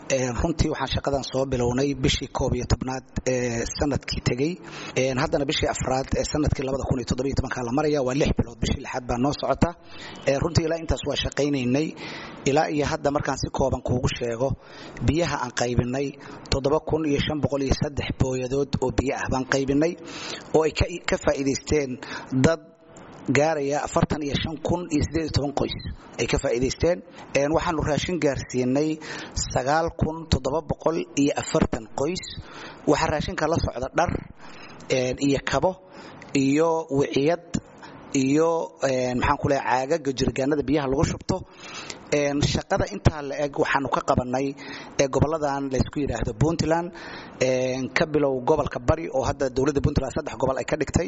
runtii waxaan shaqadan soo bilownay bishii koob iyo tobnaad ee sanadkii tegey haddana bishii afraad ee sanadkii labada kun iyo toddobiyo tobankaa la maraya waa lix bilood bishii lixaad baa noo socota runtii ilaa intaas waa shaqaynaynay ilaa iyo hadda markaan si kooban kuugu sheego biyaha aan qaybinay toddoba kun iyo shan boqol iyo saddex booyadood oo biyo ah baan qaybinay oo ay ka faa'iidaysteen dad gaaraya afartan iyo shan kun iyo siddeed iyo toban qoys ay ka faa'iidaysteen waxaanu raashin gaarsiinay sagaal kun toddoba boqol iyo afartan qoys waxaa raashinka la socda dhar iyo kabo iyo wiciyad iyo maxaan ku leeya caagaga jirgaanada biyaha lagu shubto shaqada intaa la eg waxaanu ka qabanay ee goboladan laysku yidhaahdo puntland ka bilow gobolka bari oo hadda dowladda puntland saddex gobol ay ka dhigtay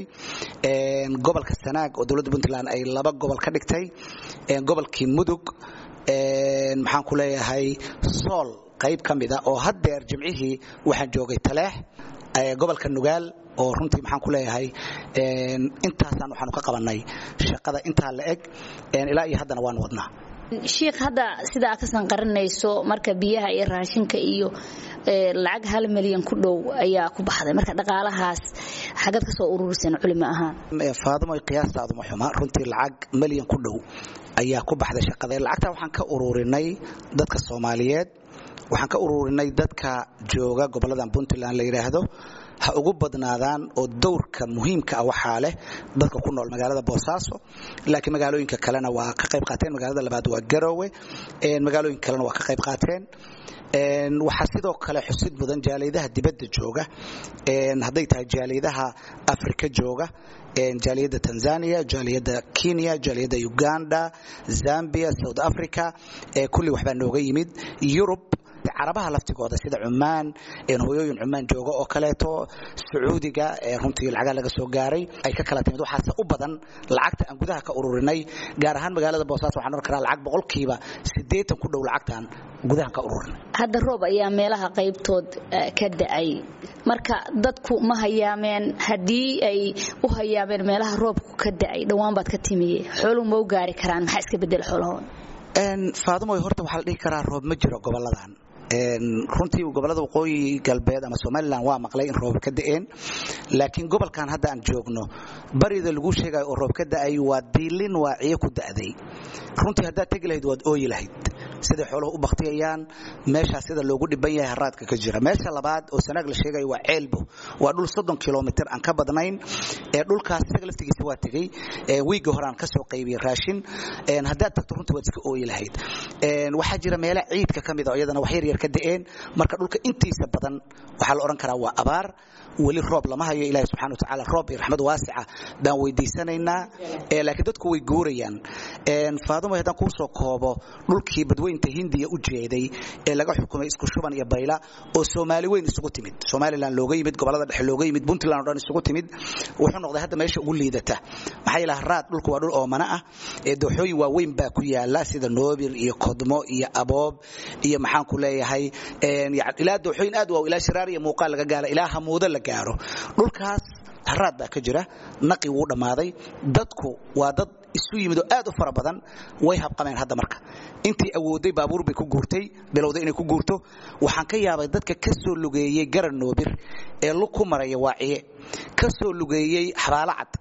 gobolka sanaag oo dowladda puntland ay laba gobol ka dhigtay gobolkii mudug maxaan ku leeyahay sool qayb ka mida oo haddeer jimcihii waxaan joogay taleex gobolka nugaal oo runtii maxaan ku leeyahay intaasaan waxaanu ka qabanay shaqada intaa la eg ilaa iyo haddana waan wadnaa shiikh hadda sidaa ka sanqarinayso marka biyaha iyo raashinka iyo lacag hal milyan ku dhow ayaa ku baxday marka dhaqaalahaas xagad ka soo ururiseen culimo ahaan faadimo qiyaastaadu ma xuma runtii lacag milyan ku dhow ayaa ku baxday shaqada lacagtaa waxaan ka ururinay dadka soomaaliyeed waxaan ka ururinay dadka jooga goboladan puntland la yidhaahdo ha ugu badnaadaan oo dowrka muhiimka ah waxaa leh dadka ku nool magaalada boosaaso laakiin magaalooyinka kalena waa ka qayb qaateen magaalada labaad waa garoowe magaalooyinka kalena waa ka qayb qaateen waxaa sidoo kale xusid mudan jaaliyadaha dibadda jooga hadday tahay jaaliyadaha afrika jooga jaaliyadda tanzania jaaliyadda kenya jaaliyadda uganda zambia south africa kulli waxbaa nooga yimid yurub carabaha laftigooda sida cumaan hooyooyin cumaan jooga oo kaleeto sacuudiga runtii lacagaa laga soo gaaray ay ka kala timid waxaase u badan lacagta aan gudaha ka ururinay gaar ahaan magaalada boosaaso waxaan oran karaa lacag boqolkiiba siddeetan ku dhow lacagtaan gudaha ka ururinay hadda roob ayaa meelaha qaybtood ka da'ay marka dadku ma hayaameen haddii ay u hayaameen meelaha roobku ka da'ay dhowaan baad ka timiye xooluhu ma u gaari karaan maxaa iska bedela xoolahooda faadimoy horta waxaa la dhihi karaa roob ma jiro goboladan runtii gobolada waqooyi galbeed ama somalilan waa maqlay in roob ka da'een laakiin gobolkan hadda aan joogno barida lagu sheegayo oo roob ka da'ay waa diilin waaciyo ku da'day runtii haddaad tegi lahayd waad ooyi lahayd siday xooluhu u baktiyayaan meeshaas sida loogu dhiban yahay haraadka ka jira meesha labaad oo sanaag la sheegayo waa ceelbo waa dhul soddon kilomitir aan ka badnayn ee dhulkaas isaga laftigiisa waa tegey wiigga hore aan ka soo qaybiyey raashin haddaad tagto runtii waad iska ooyi lahayd waxaa jira meela ciidka ka mid a iyadana wax yar yar ka da'een marka dhulka intiisa badan waxaa la odhan karaa waa abaar weli roob lama hayo ilahi subxana watacaala roob iyo raxmad waasica baan weydiisanaynaa laakiin dadku way guurayaan faadimo haddaan kuu soo koobo dhulkii badweynta hindiya u jeeday ee laga xukumay isku shuban iyo bayla oo soomaali weyn isugu timid somalilan looga yimid gobolada dhexe looga yimid puntland o dhan isugu timid wuxuu noqday hadda meesha ugu liidata maxaa yeele haraad dhulku waa dhul oomana ah ee dooxooyin waaweyn baa ku yaala sida noobir iyo kodmo iyo aboob iyo maxaan ku leeyahay ilaa dooxooyin aad waa ilaa shiraar iyo muuqaal laga gaala ilaa hamuudo la gaaro dhulkaas haraad baa ka jira naqi wuu dhammaaday dadku waa dad isu yimid oo aad u fara badan way habqameen hadda marka intii awooday baabuur bay ku guurtay bilowday inay ku guurto waxaan ka yaabay dadka ka soo lugeeyey garan noobir ee lug ku maraya waaciye ka soo lugeeyey xabaalo cad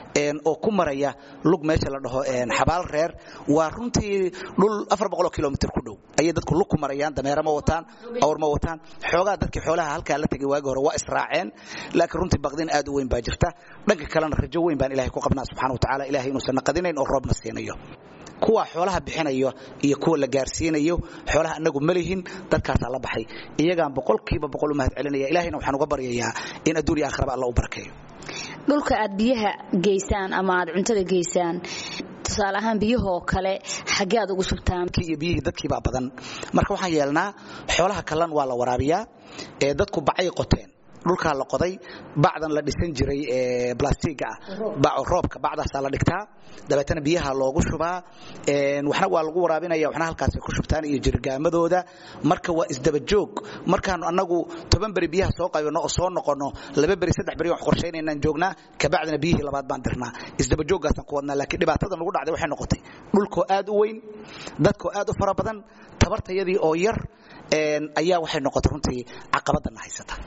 oo ku maraya lug meesha la dhaho xabaal reer waa runtii dhul afar boqoloo kilomitr ku dhow ayay dadku lug ku marayaan dameero ma wataan awr ma wataan xoogaa dadkii xoolaha halkaa la tegay waagi hore waa israaceen laakiin runtii baqdin aad u weyn baa jirta dhanka kalena rajo weyn baan ilahay ku qabnaa subxana wa tacala ilahay inuusan naqadinayn oo roobna siinayo kuwa xoolaha bixinayo iyo kuwa la gaarsiinayo xoolaha anagu malihin dadkaasaa la baxay iyagaan boqolkiiba boqol u mahad celinaya ilahayna waxaan uga baryayaa in adduun iyo aakhiraba alla u barakeeyo dhulka aad biyaha geysaan ama aad cuntada geysaan tusaale ahaan biyahoo kale xaggee aad ugu subtaan iyo biyihii dadkiibaa badan marka waxaan yeelnaa xoolaha kallan waa la waraabiyaa ee dadku bacay qoteen dhulkaa la qoday bacdan la dhisan jiray ee blastiga ah roobka bacdaasaa la dhigtaa dabeetana biyaha loogu shubaa waxna waa lagu waraabinaya waxna halkaasay ku shubtaan iyo jirgaamadooda marka waa isdabajoog markaanu annagu toban beri biyaha soo qaybano oo soo noqono laba beri saddex beri wax qorshaynaynaan joognaa kabacdina biyihii labaad baan dirnaa isdabajooggaasaan ku wadnaa laakiin dhibaatada nagu dhacday waxay noqotay dhulkoo aad u weyn dadkoo aad u fara badan tabartayadii oo yar ayaa waxay noqotay runtii caqabadana haysata